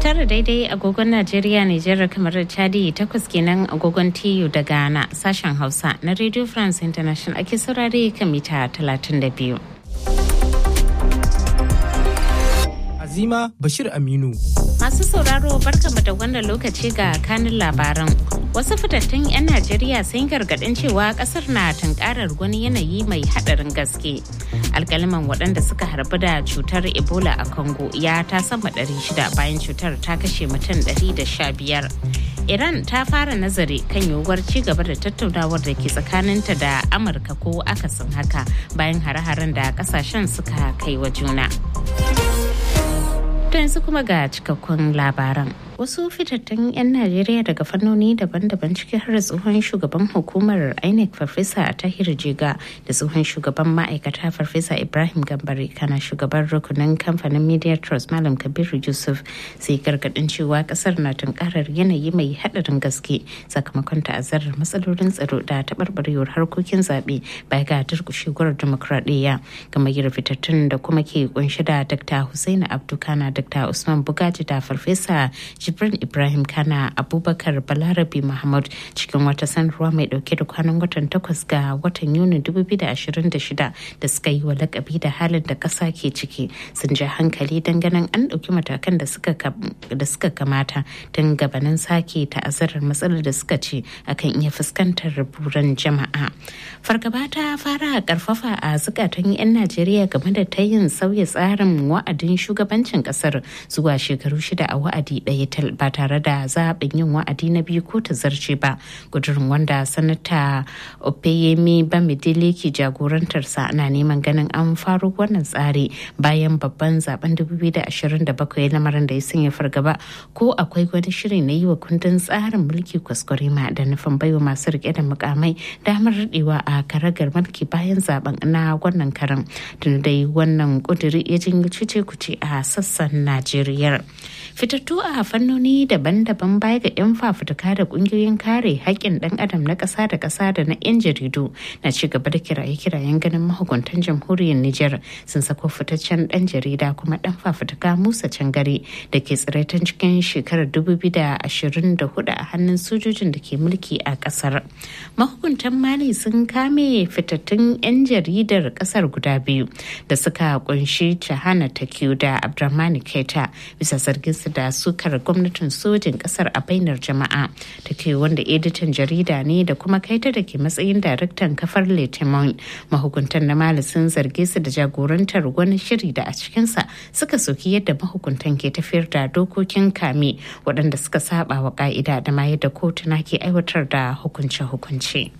tara daidai agogon Najeriya Nijar kamar da Chadi takwas kenan agogon TU da Ghana sashen Hausa na Radio France International ake saurare kan mita 32. Azima Bashir Aminu. Masu sauraro barkamu da wannan lokaci ga kanin labaran. Wasu fitattun 'yan Najeriya sun gargaɗin cewa ƙasar na tunkarar wani yanayi mai haɗarin gaske. Alƙaliman waɗanda suka harbu da cutar Ebola a Congo ya ta sama 600 bayan cutar ta kashe mutum 115. Iran ta fara nazari kan yiwuwar ci gaba da tattaunawar da ke tsakaninta da Amurka ko akasin haka bayan hare-haren da ƙasashen suka kai wa juna. To yanzu kuma ga cikakkun labaran. Wasu fitattun 'yan Najeriya daga fannoni daban-daban ciki har da tsohon shugaban hukumar INEC Farfesa a Tahir Jiga da tsohon shugaban ma'aikata Farfesa Ibrahim Gambari kana shugaban rukunin kamfanin Media Trust Malam Kabiru Yusuf sai gargadin cewa kasar na tunkarar yanayi mai haɗarin gaske sakamakon ta'azzarar matsalolin tsaro da taɓarɓarewar harkokin zaɓe baya ga durƙushewar dimokuraɗiyya gamayyar fitattun da kuma ke kunshi da Dr. Hussaini Abdukana Dr. Usman Bugaji da Farfesa Jibrin Ibrahim Kana Abubakar Balarabi Muhammad cikin wata sanarwa mai dauke da kwanan watan takwas ga watan Yuni 2026 da suka yi wa lakabi da halin da kasa ke ciki sun ja hankali ganin an dauki matakan da suka kamata don gabanin sake ta'azzarar matsalar da suka ce akan iya fuskantar buran jama'a. Fargaba ta fara karfafa a zukatan 'yan Najeriya game da ta yin sauya tsarin wa'adin shugabancin kasar zuwa shekaru shida a wa'adi ɗaya ba tare da zaɓin yin wa'adi na biyu ko ta zarce ba gudurin wanda sanata opeyemi bamidele ke jagorantarsa ana neman ganin an faru wannan tsari bayan babban zaben 2027 lamarin da ya sanya fargaba ko akwai wani shiri na yi wa kundin tsarin mulki kwaskwarima da nufin baiwa masu rike da mukamai damar daɗewa a karagar mulki bayan zaben na wannan karan tun dai wannan kuduri ya jinyo cece kuce a sassan najeriya fitattu a fannoni daban-daban baya ga 'yan fafutuka da kungiyoyin kare haƙƙin ɗan adam na ƙasa da ƙasa da na 'yan jaridu na ci gaba da kiraye-kirayen ganin mahukuntan jamhuriyar Nijar sun sako fitaccen ɗan jarida kuma ɗan fafutuka Musa Cangare da ke tsiraitan cikin shekarar 2024 a hannun sojojin da ke mulki a ƙasar. Mahukuntan Mali sun kame fitattun 'yan jaridar ƙasar guda biyu da suka kunshi Chahana Takiyu da Abdurrahmani Keta bisa zargin su da sukar gwamnatin sojin kasar a bainar jama'a da ke wanda editan jarida ne da kuma kaita da ke matsayin daraktan kafar letimon mahukuntan na mali sun zarge su da jagorantar wani shiri da a cikinsa suka soki yadda mahukuntan ke tafiyar da dokokin kame waɗanda suka saba wa ka'ida da ma yadda kotuna ke aiwatar da hukunce-hukunce.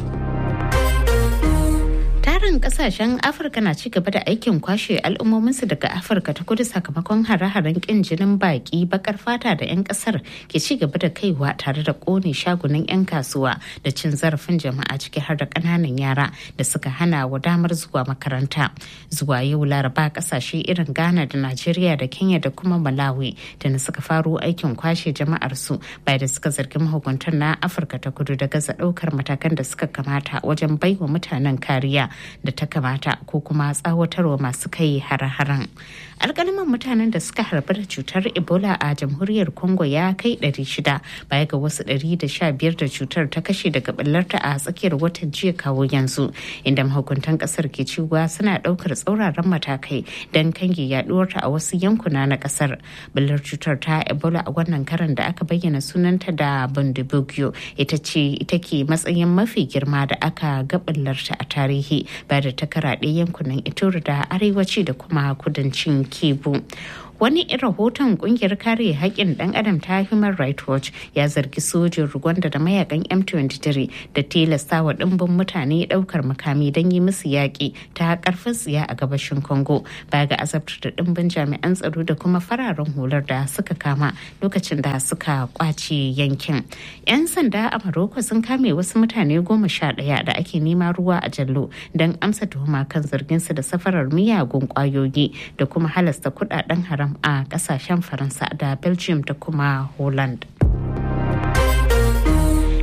tarin kasashen afirka na ci gaba da aikin kwashe al'ummominsu daga afirka ta kudu sakamakon hare-haren kin jinin baki bakar fata da 'yan kasar ke ci gaba da kaiwa tare da kone shagunan 'yan kasuwa da cin zarafin jama'a ciki har da kananan yara da suka hana wa damar zuwa makaranta zuwa yau laraba kasashe irin ghana da najeriya da kenya da kuma malawi da na suka faro aikin kwashe jama'ar su bai da suka zargi mahukuntan na afirka ta kudu da gaza daukar matakan da suka kamata wajen baiwa mutanen kariya da ta kamata ko kuma tsawatarwa masu kai hare-haren alkaliman mutanen da suka harbi da cutar ebola a jamhuriyar congo ya kai 600 baya ga wasu 115 da cutar ta kashe daga ɓallarta a tsakiyar watan jiya kawo yanzu inda mahukuntan kasar ke cewa suna ɗaukar tsauraran matakai don kange yaduwarta a wasu yankuna na kasar ɓallar cutar ta ebola a wannan karan da aka bayyana sunanta da bundibugyo ita ce ita ke matsayin mafi girma da aka ga ɓallarta a tarihi ba da ta karaɗe yankunan ituri da arewaci da kuma kudancin kibu wani rahoton kungiyar kare haƙƙin ɗan adam ta human rights watch ya zargi sojin rwanda da mayakan m23 da tilasta wa ɗimbin mutane ɗaukar makami don yi musu yaƙi ta ƙarfin tsiya a gabashin congo baya ga azabtar da ɗimbin jami'an tsaro da kuma fararen hular da suka kama lokacin da suka kwace yankin 'yan sanda a maroko sun kame wasu mutane goma sha ɗaya da ake nema ruwa a jallo don amsa tuhuma kan zarginsu da safarar miyagun ƙwayoyi da kuma halasta kuɗaɗen haram a kasashen faransa da belgium da kuma holland iran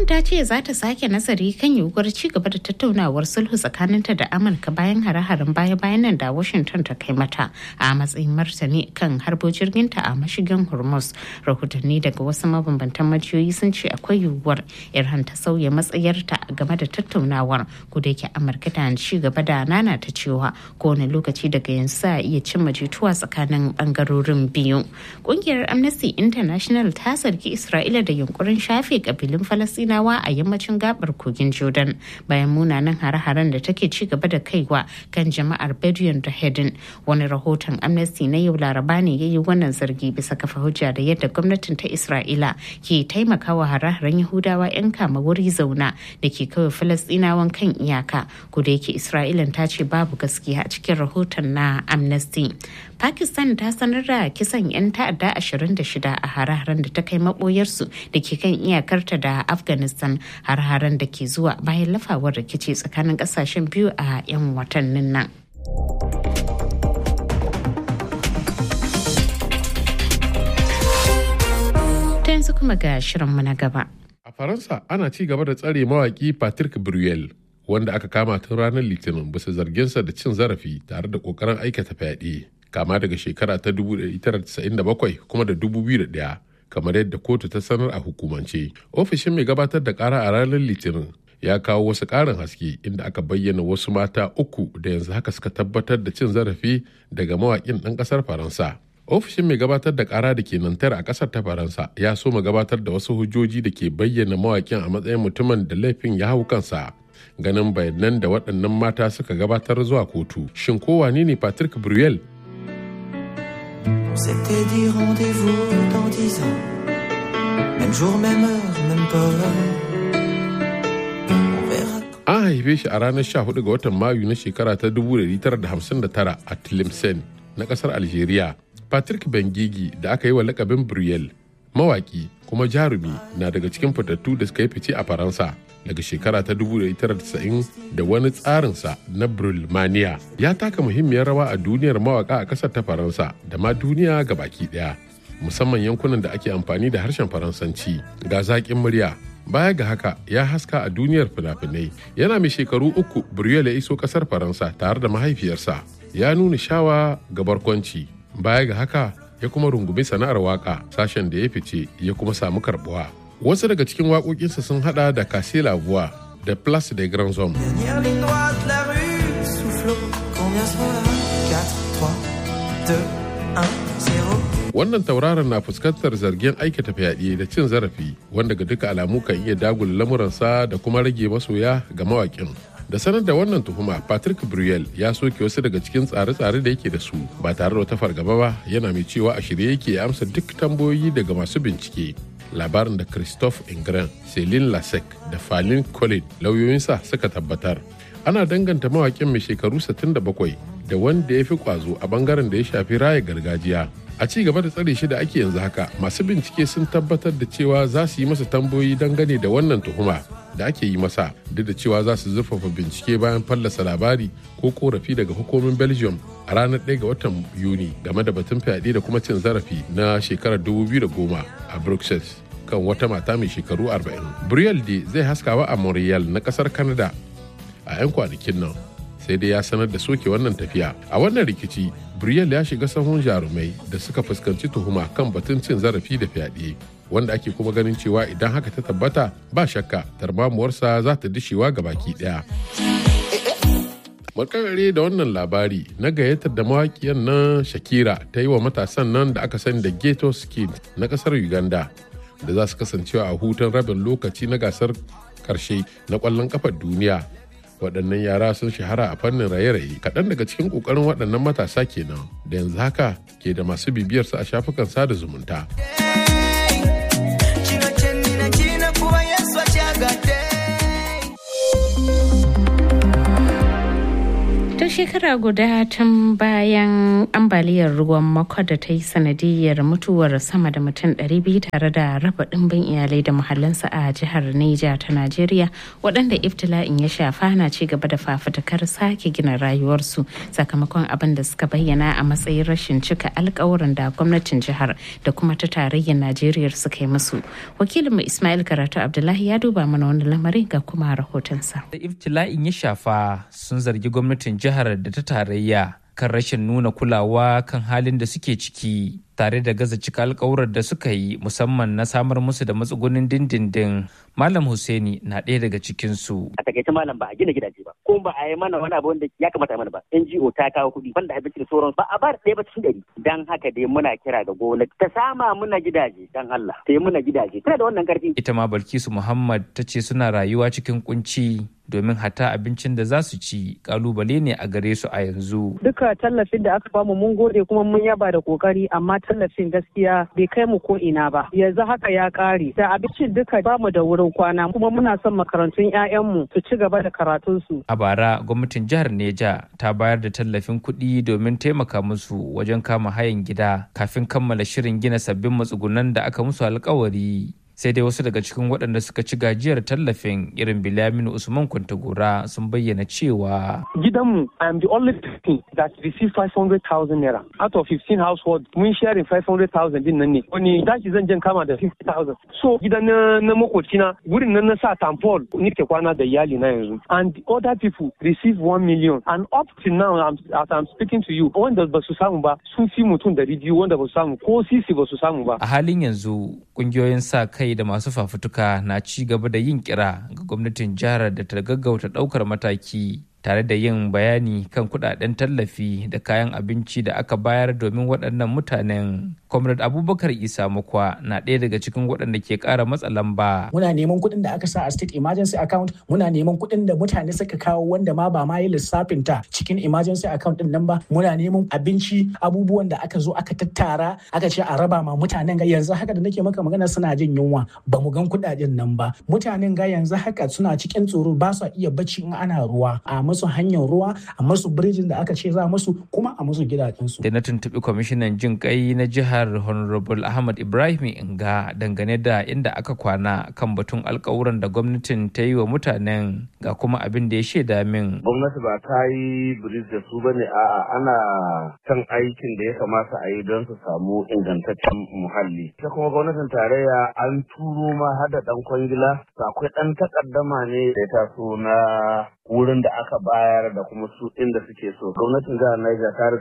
ta ce za ta sake nazari kan yiwuwar ci gaba da tattaunawar sulhu tsakaninta da Amurka bayan hare-haren baya-bayan nan da Washington ta kai mata a matsayin martani kan harbo jirginta a mashigin Hormuz. Rahotanni daga wasu mabambantan majiyoyi sun ce akwai yiwuwar Iran ta sauya matsayarta game da tattaunawar ko da yake Amurka ta ci gaba da nana ta cewa kowane lokaci daga yanzu za a iya cimma jituwa tsakanin bangarorin biyu. Kungiyar Amnesty International ta zargi Isra'ila da yunkurin shafe kabilun Falasinawa a yammacin gabar kogin Jordan bayan munanan hare-haren da take ci gaba da kaiwa kan jama'ar Bedouin da Hedin. Wani rahoton Amnesty na yau Laraba ne ya yi wannan zargi bisa kafa hujja da yadda gwamnatin ta Isra'ila ke taimakawa hare-haren Yahudawa 'yan kama wuri zauna da ke kawai Falasinawan kan iyaka. Ko da yake Isra'ila ta ce babu gaskiya a cikin rahoton na Amnesty. Pakistan ta sanar da kisan 'yan ta'adda 26 a hare-haren da ta kai maboyarsu da ke kan iyakarta da Afghanistan har-haren da ke zuwa bayan lafawar rikici tsakanin kasashen biyu a 'yan watannin nan. Ta yanzu kuma ga shirinmu na gaba. A Faransa ana ci gaba da tsare mawaki Patrick Bruel wanda aka kama tun ranar Litinin bisa zarginsa da cin zarafi tare da kokarin aikata fyaɗe. Kama daga shekara ta 1997 kuma da 2001 kamar yadda kotu ta sanar a hukumance. Ofishin mai gabatar da kara a ranar Litinin ya kawo wasu ƙarin haske inda aka bayyana wasu mata uku da yanzu haka suka tabbatar da cin zarafi daga mawaƙin ɗan ƙasar Faransa. ofishin mai gabatar da kara da ke nantar a kasar ta faransa ya so ma gabatar da wasu hujjoji da ke bayyana mawakin a matsayin mutumin da laifin ya hau kansa ganin bayanan da waɗannan mata suka gabatar zuwa kotu shin ko wane ne patrick bruel C'était dit rendez-vous dans dix ans. Même jour, même heure, même peur. On verra. an haife shi a ranar 14 ga watan mayu na shekara ta 1959 a tlemcen na kasar algeria patrick bengigi da aka yi wa lakabin bruel mawaki kuma jarumi na daga cikin fitattu da suka yi fice a faransa daga shekara ta 1990 da wani tsarinsa na brulmania ya taka muhimmiyar rawa a duniyar mawaka a kasar ta faransa da ma duniya ga baki daya musamman yankunan da ake amfani da harshen faransanci ga zaƙin murya baya ga haka ya haska a duniyar fina-finai yana mai shekaru uku Brielle ya iso kasar faransa tare da mahaifiyarsa ya nuna shawa ga barkwanci baya ga haka ya kuma rungumi sana'ar waka sashen da ya fice ya kuma samu karbuwa wasu daga cikin waƙoƙinsa sun hada da Cassez la voix da Place des Grands Hommes Dernière ligne droite, la rue soufflot. Combien sont là 4, 3, 2, 1, 0. wannan tauraron na fuskantar zargin aikata fyaɗe da cin zarafi wanda ga duka alamu kan iya dagula lamuransa da kuma rage masoya ga mawaƙin da sanar da wannan tuhuma patrick bruel ya soke wasu daga cikin tsare-tsare da yake da su ba tare da wata fargaba ba yana mai cewa a shirye yake ya amsa duk tambayoyi daga masu bincike labarin da christophe ingren celine lasek da falin colin lauyoyinsa suka tabbatar ana danganta mawaƙin mai shekaru 67 da wanda ya fi kwazo a bangaren da ya shafi raya gargajiya a ci gaba da tsare shi da ake yanzu haka masu bincike sun tabbatar da cewa za su yi masa tambayoyi dangane da wannan tuhuma da ake yi masa duk da cewa za su zurfafa bincike bayan fallasa labari ko korafi daga hukumin belgium a ranar 1 ga watan yuni game da batun fyaɗe da kuma cin zarafi na shekarar 2010 a bruxelles kan wata mata mai shekaru 40 briel de zai haskawa a montreal na kasar canada a 'yan kwanakin nan sai dai ya sanar da soke wannan tafiya a wannan rikici briel ya shiga sahun jarumai da suka fuskanci tuhuma kan batun cin zarafi da fyaɗe wanda ake kuma ganin cewa idan haka ta tabbata ba shakka tarmamuwarsa za ta dishewa ga baki ɗaya makarare da wannan labari na gayyatar da mawaƙiyar nan shakira ta yi wa matasan nan da aka sani da ghetto skin na ƙasar uganda da za su kasancewa a hutun rabin lokaci na gasar karshe na ƙwallon kafar duniya waɗannan yara sun shahara a fannin raye-raye kaɗan daga cikin ƙoƙarin waɗannan matasa kenan da yanzu haka ke da masu bibiyarsu a shafukan sada zumunta Kino kye nnina kirina kuba Yesu akyagadde. To shekara guda tun bayan ambaliyar ruwan mako da ta yi sanadiyar mutuwar sama da mutum 200 tare da raba ɗimbin iyalai da muhallinsa a jihar Neja ta Najeriya waɗanda iftila'in ya shafa na ci gaba da fafutukar sake gina rayuwarsu sakamakon abin da suka bayyana a matsayin rashin cika alkawuran da gwamnatin jihar da kuma ta tarayyar Najeriya suka yi musu. Wakilinmu Ismail Karatu Abdullahi ya duba mana wani lamarin ga kuma rahotonsa. Da iftila'in ya shafa sun zargi gwamnatin jihar da ta tarayya kan rashin nuna kulawa kan halin da suke ciki tare da gaza cika alkawurar da suka yi musamman na samar musu da matsugunin dindindin malam Hussaini na ɗaya daga cikinsu. a takaice malam ba a gina gidaje ba ko ba a yi mana wani abu wanda ya kamata a mana ba NGO ta kawo kuɗi banda abinci da sauran ba a ba da ɗaya ba cikin ɗari dan haka dai muna kira ga gwamnati ta sama muna gidaje dan Allah ta yi muna gidaje tana da wannan karfi Ita ma Balkisu Muhammad ta ce suna rayuwa cikin kunci domin hata abincin da za su ci kalubale ne a gare su a yanzu. duka tallafin da aka bamu mun gode kuma mun yaba da kokari amma tallafin gaskiya bai kai mu ko ina ba yanzu haka ya kare da abincin duka bamu da wurin kwana kuma muna son makarantun 'ya'yanmu su ci gaba da karatunsu A bara gwamnatin jihar Neja ta bayar da tallafin kuɗi domin taimaka musu wajen kama hayan gida kafin kammala shirin gina sabbin matsugunan da aka musu alkawari. Sai dai wasu daga cikin waɗanda suka ci gajiyar tallafin irin Bilaminu Usman Kwantagora sun bayyana cewa gidanmu I am the only person that received 500,000 naira out of 15 households mun sharing 500,000 din nan ne wani dashi zan jan kama da 50,000 so gidan na, na makocina wurin nan na sa tampol nike kwana da iyali na yanzu and the other people receive 1 million and up to now I'm, as I'm speaking to you wanda ba su samu ba sun fi mutum da biyu wanda ba su samu ko sisi ba su samu ba a halin yanzu ƙungiyoyin sa kai da masu fafutuka na ci gaba da yin kira ga gwamnatin jihar da ta gaggauta ɗaukar mataki tare da yin bayani kan kudaden tallafi da kayan abinci da aka bayar domin waɗannan mutanen. Comrade Abubakar Isa Mukwa na ɗaya daga cikin waɗanda ke ƙara matsa lamba. muna neman kuɗin da aka sa a state emergency account muna neman kuɗin da mutane suka kawo wanda ma ba ma yi lissafin ta cikin emergency account din nan ba muna neman abinci abubuwan da aka zo aka tattara aka ce a raba ma mutanen ga yanzu haka da nake maka magana suna jin yunwa ba mu gan kuɗaɗen nan ba mutanen ga yanzu haka suna cikin tsoro ba su iya bacci in ana ruwa a musu hanyar ruwa a musu birjin da aka ce za musu kuma a musu gidajensu Da na tuntuɓi kwamishinan jin kai na jihar Honorable Ahmad Ibrahim Inga dangane da inda aka kwana kan batun alkawuran da gwamnatin ta yi wa mutanen ga kuma abin da ya shaida min. gwamnati ba ta yi biris da su bane a'a ana kan aikin da ya kamata a yi don su samu ingantaccen muhalli ita kuma gwamnatin tarayya an turo ma har da dan kwangila akwai dan takaddama ne da ya taso na wurin da aka bayar da kuma su inda suke so gwamnatin jihar Niger ta riga